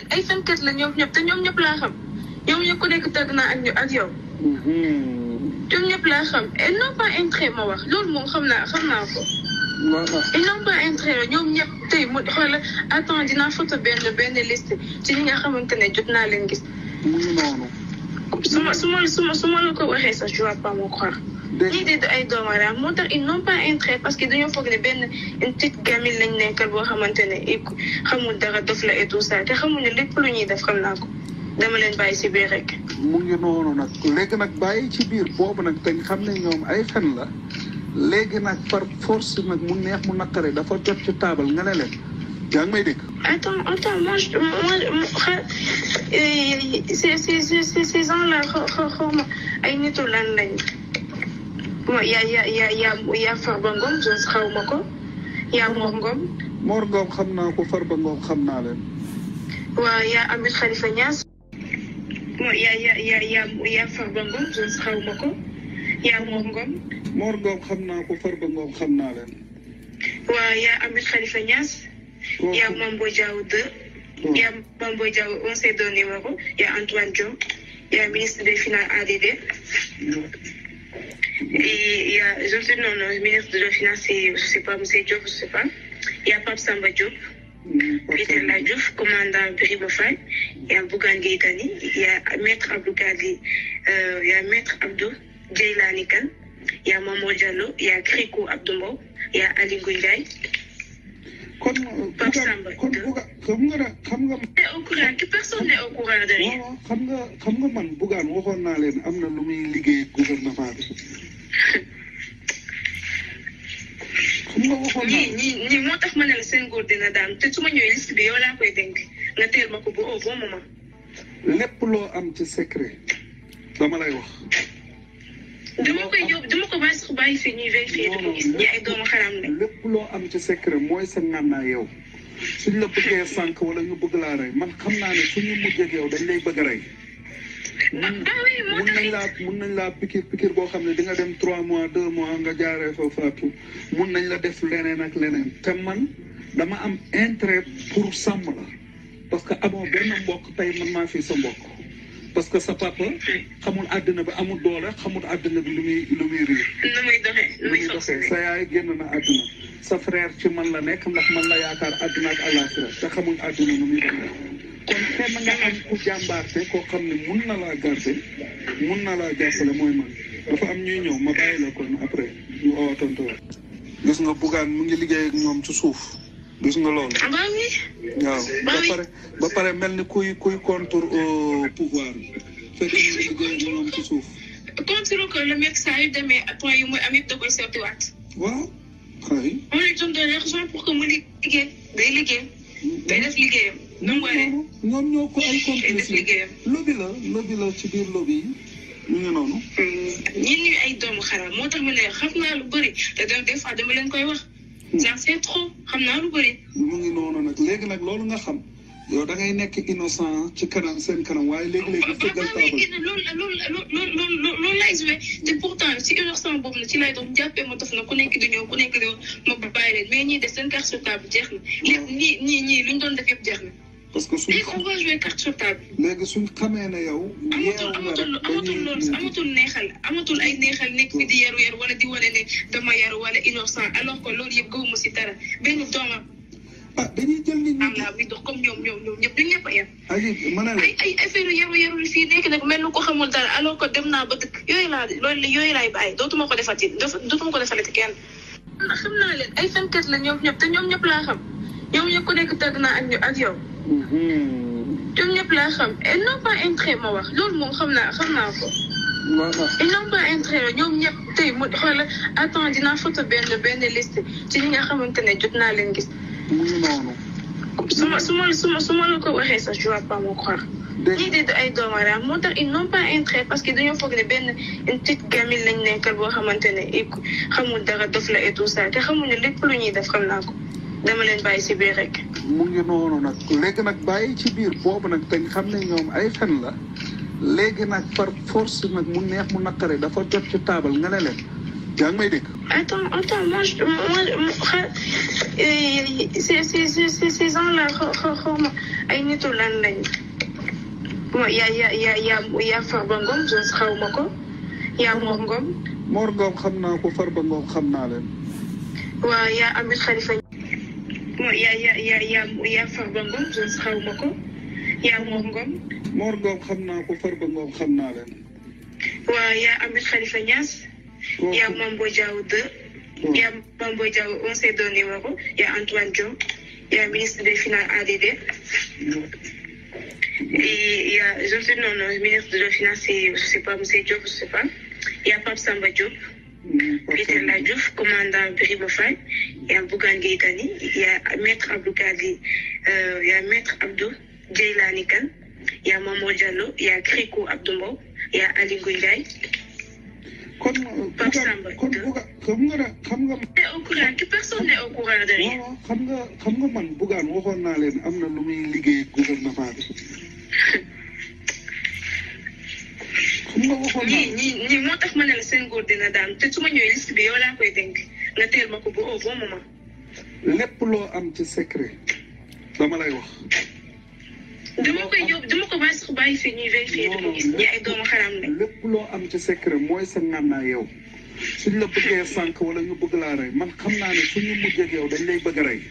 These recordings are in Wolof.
ay fenkat la ñoom ñëpp te ñoom ñëpp laa xam ñoom ñëpp ku nekk tëgg naa ak ñu ak yow ñoom ñëpp laa xam ils n'ont pas intérêt ma wax loolu moom xam naa xam naa ko voilà ils n'ont pas intérêt ñoom ñëpp tey mu xoolal attends dinaa photo benn benn liste ci ñi nga xamante ne jot naa leen gis mu ngi noonu su ma su ma su ma su ma la ko waxee sax je vais pas me croire ñii dégg de ay doomu aadama moo tax ils n'ont pas intérêt parce que dañoo foog ne benn une petite gamine lañ nekkal boo xamante ne i xamul dara dof la et tout ça te xamul ne lépp lu ñuy def xam naa ko dama leen bàyyi si biir rek. mu ngi noonu nag léegi nag bàyyi ci biir boobu nag te xam ne ñoom ay fen la léegi nag par force nag mu neex mu naqare dafa jot ci taabal nga ne leen yaa ngi may dégg Attends, attends, moi, je, moi, moi, euh, ces, ces, ces, ces, ces gens-là, xaw xaw xaw ma ay nitu lan lañ. Moi, y a, y a, y a, y a, y a Farba Ngom, je xaw ma ko. Y a Mor Ngom. Mor Ngom xam naa ko Farba Ngom xam naa leen waa y a Ahmed Khalifa Niass. Moi, y a, y a, y a, y a, y a Farba Ngom, je xaw ma ko. Y a Mor Ngom. Mor Ngom xam naa ko Farba Ngom xam naa leen waa y a Ahmed Khalifa Niass. Y a Mambo Diaw 2. Il y a Mambo Diaw, on s'est donné numéro. Il y a Antoine Diop. Il y a le ministre des Finances ADD. Et il y a, je sais, non, non, le ministre de la Finance, c'est, je sais pas, M. Diop, je sais pas. Il y a Pape Samba Diop, Peter Ladjouf, commandant Birima Fall. Il y a Bougan Gaitani. Il y a Maître Abdou Kadi. Euh, il y a Maître Abdou Djeilani Khan. Il y a Maman Diallo. Il y a Kriko Abdoumbo. Il y a Ali Gouilay. kon Pape buga Samba. kon buga xam nga da- xam nga Au courant, que personne n'est au courant de rien. waaw xam nga xam nga man bugaan waxoon naa leen am na lu muy liggéey gouvernement bi xam nga waxoon naa ñii ñii ñii moo tax ma ne la seen góor dina daan te su ma ñëwee liste bi yow laa koy dénk nga teel ma ko ba au bon moment. lépp loo am ci secret dama lay wax dama koy yóbbu dama ko bàyyi sax bàyyi fii ñuy vérifier di ko gis ñi ay doomu xaram lañ. lépp loo am ci secret mooy sa ngànnaay yow suñ la bëggee sànq wala ñu bëgg laa rey man xam naa ne suñu mujjee ak yow dañ lay bëgg a rey ba ba oui moo mun tax nañ laa mun nañ laa pikir pikir boo xam ne di nga dem trois mois deux mois nga jaaree fa faatu mun nañ la def leneen ak leneen te man dama am intérêt pour sàmm la parce que amoo benn mbokk tey man maa fi sa mbokk parce que sa papa xamul àddina bi amul doole xamul àddina bi lu muy lu muy riir nu muy doxee nu lu muy muy doxee fonctionné. sa yaay génn na àdduna sa frère ci man la nekk ndax man la yaakaar àdduna ak àllaaxira te xamul àdduna nu muy doxee kon kenn nga am ku jàmbaarte koo xam ne mun na laa garde mun na laa jàppale mooy man dafa am ñuy ñëw ma bàyyi la kon après ñu oo tontu la gis nga bugaan mu ngi liggéey ak ñoom ci suuf gis nga loolu ah ba oui waaw ba pare ba pare mel ni kuy kuy contre au pouvoir fekk mu ngi liggéey ak ñoom ci suuf contre que le mec saa yu demee point yu muy am yëpp da koy seetiwaat. waaw xëy on lui donne de l'argent pour que mu liggéey day liggéey day def liggéeyam. nu mu waree ñoom ñoo ko ay day def complice liggéeyam. lobby la lobby la ci biir lobby yi ñu ngi noonu ñun ñu ay doomu xaram moo tax ma ne xam naa lu bëri te de- des fois dama leen koy wax. genre c'est trop xam naa lu bëri. mu ngi noonu nag léegi nag loolu nga xam yow da ngay nekk innocent ci kanam seen kanam waaye léegi-léegi fëggal ba taabal léegi loolu loolu loolu loolu loolu laay joué te pourtant ci innocent boobu na ci lay doon jàppee ma def na ku nekk di ñëw ku nekk di ma bàyyi leen mais ñii def seen carte sur table jeex na. lépp ñii ñii ñii lu ñu doon def yëpp jeex na. parce que suñ léegi on va jouer carte sur table. léegi suñ xamee ne yow yeewu amatul nga amatul rek amatul loolu dañuy amatul neexal amatul ay neexal nekk fi di yaru yaru wala di wane ne dama yaru wala innocent alors que loolu yëpp gëwuma si dara benn doomam ah dañuy jël nit am ñi laa buy dox comme ñoom ñoom ñoom ñëpp ñun ñëpp a yem. ayi ma ne la ay ay affaire yaru yaru fii nekk nag mel ni ko xamul dara alors que dem naa ba dëkk yooyu laa loolu yooyu laay bàyyi dootuma ko defati dafa dootuma ko defalati kenn. xam naa leen ay fenkat la ñoom ñëpp te ñoom ñëpp laa xam ñoom ñëpp ku nekk tëgg naa ak ñu ak yow ñoom ñëpp laa xam ils n'ont pas intérêt ma wax loolu moom xam naa xam naa ko. voilà ils n'ont pas intérêt ñoom ñëpp tey mu xoolal attends dinaa photo benn benn liste ci ñi nga xamante ne jot naa leen gis. mu ngi noonu su ma su ma su ma su ma la ko waxee sax je vais pas me croire. ñii dégg de ay doomu aadama moo tax ils n'ont pas intérêt parce que dañoo foog ne benn une petite gamine lañ nekkal boo xamante ne i xamul dara dof la et tout ça te xamul ne lépp lu ñuy def xam naa ko dama leen bàyyi si biir rek. mu ngi noonu nag léegi nag bàyyi ci biir boobu nag te xam ne ñoom ay fen la léegi nag par force nag mu neex mu naqare dafa jot ci taabal nga ne leen yaa ngi may dégg Attends, attends, moi, je, moi, moi euh, ces, ces, ces, ces gens-là, ay nitu lan lañ. Bon, y a, y a, y a, y a, y a Farba Ngom, je xaw ma ko. Y a Mor Ngom. Mor Ngom xam naa ko Farba Ngom xam naa leen. waaw y a Ahmed Khalifa. Bon, y a, y a, y a, y a, y a Farba Ngom, je xaw ma ko. Y a Mor Ngom. Mor Ngom xam naa ko Farba Ngom xam naa leen. waaw y a Ahmed Khalifa Niass. kooku y a Mambo Diaw 2. Il y a Mambo Diaw, on s'est donné numéro. Il y a Antoine Diop. Il y a le ministre des Finances ADD. Et il y a, je sais, non, non, le ministre de la Finance, c'est, je sais pas, M. Diop, je sais pas. Il y a Pape Samba Diop. Peter Ladjouf, commandant Biribofan. Il y a Bougan Gaitani. Il y a Maître Abdou Kadi. Euh, il y a Maître Abdou Djeilani Khan. Il y a Maman Diallo. Il y a Kriko Abdoumbo. Il y a Ali Gouliaï. kon Pape buga Samba. kon buga xam nga da- xam nga On est au courant, que personne n'est au courant de rien. waaw xam nga xam nga man bugaan waxoon naa leen am na lu muy liggéey gouvernement bi xam nga waxoon ñii naa ñii ñii moo tax ma ne la seen góor dina daan te su ma ñëwee liste bi yow laa koy dénk nga teel ma ko ba au bon moment. lépp loo am ci secret dama lay wax dama koy yóbbu dama ko bàyyi sax bàyyi fii ñuy vérifier di ko gis ñi ay doomu xaram lañ. lépp loo am ci secret mooy sa ngànnaa yow suñ la bëggee sànq wala ñu bëgg laa rey man xam naa ne suñu mujjee ak yow dañ lay bëgg a rey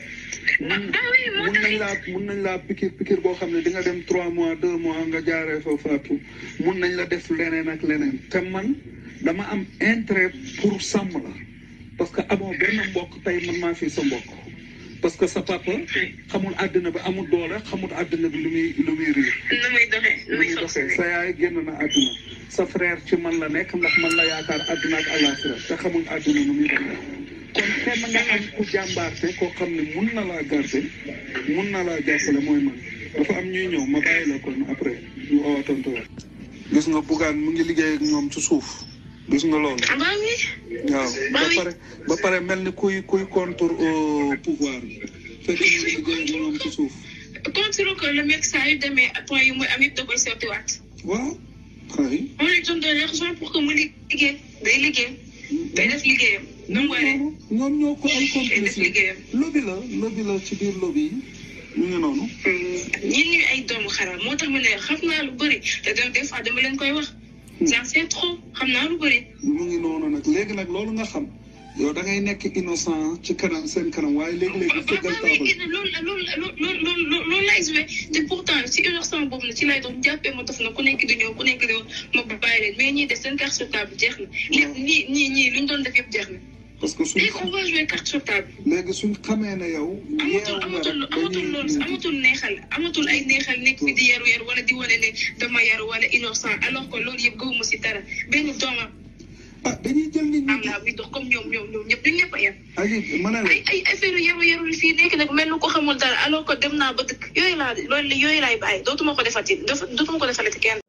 ba ba oui moo mun tax nañ laa mun nañ laa pikir pikir boo xam ne di nga dem trois mois deux mois nga jaaree fa faatu mun nañ la def leneen ak leneen te man dama am intérêt pour sàmm la parce que amoo benn mbokk tey man maa fi sa mbokk parce que sa papa xamul àddina bi amul doole xamul àddina bi lu muy lu muy riir nu muy doxee nu lu muy muy doxee fonctionner. sa yaay génn na àdduna sa frère ci man la nekk ndax man la yaakaar àdduna ak àllaaxira te xamul àdduna nu muy doxee kon kenn nga am ku jàmbaarte koo xam ne mun na laa garder mun na laa jàppale mooy man dafa am ñuy ñëw ma bàyyi la kon après ñu oo tontu la gis nga bugaan mu ngi liggéey ak ñoom ci suuf gis nga loolu ah ba oui waaw ba pare ba pare mel ni kuy kuy contre au pouvoir fekk mu ngi liggéey ak ñoom ci suuf contre que le mec saa yu demee point yu muy am yëpp da koy sottiwaat. waaw xëy on lui donne de l'argent pour que mu liggéey day liggéey day def liggéeyam. nu mu waree ñoom ñoo ko ay day def complice liggéeyam. lobby la lobby la ci biir lobby yi ñu ngi noonu ñun ñuy ay doomu xaram moo tax ma ne xam naa lu bëri te dem des fois dama leen koy wax. j'en sais trop xam naa lu bëri. mu ngi noonu nag léegi nag loolu nga xam yow da ngay nekk innocent ci kanam seen kanam waaye léegi-léegi fëggal taabal loolu loolu loolu loolu loolu lay joué te pourtant ci innocent boobu na ci lay doon jàppee ma def na ku nekk di ñëw ku nekk di ma bàyyi leen mais ñii def seen carte sur table jeex na. lépp ñii ñii ñii lu ñu doon def yëpp jeex na. parce que suñ léegi on va jouer carte sur table. léegi suñ xamee ne yow yeewu amatul nga amatul rek amatul loolu dañuy amatul neexal amatul ay neexal nekk fi di yaru yaru wala di wane ne dama yaru wala innocent alors que loolu yëpp gëwuma si dara benn doomam ah dañuy jël nit am ñi laa bi dox comme ñoom ñoom ñoom ñëpp ñun ñëpp a yem. aji ma ne la ay ay affaire yaru yaru fii nekk nag mel ni ko xamul dara alors que dem naa ba dëkk yooyu laa loolu yooyu laay bàyyi dootuma ko defati dootuma ko defalati kenn.